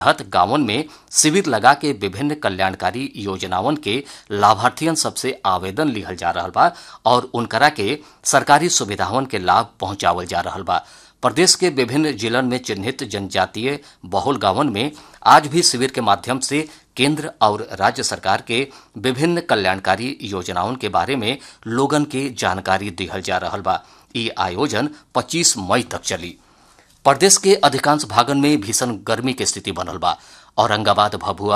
तहत गांवन में शिविर लगा के विभिन्न कल्याणकारी योजनावन के लाभार्थियन सबसे आवेदन लिहल जा रहल बा और उनकरा के सरकारी सुविधावन के लाभ पहुंचावल जा रहल बा प्रदेश के विभिन्न जिलन में चिन्हित जनजातीय बहुल गांवन में आज भी शिविर के माध्यम से केंद्र और राज्य सरकार के विभिन्न कल्याणकारी योजनाओं के बारे में लोगन के जानकारी दिहल जा रहल बा ई आयोजन 25 मई तक चली प्रदेश के अधिकांश भागन में भीषण गर्मी के स्थिति बनल बा औरंगाबाद भभुआ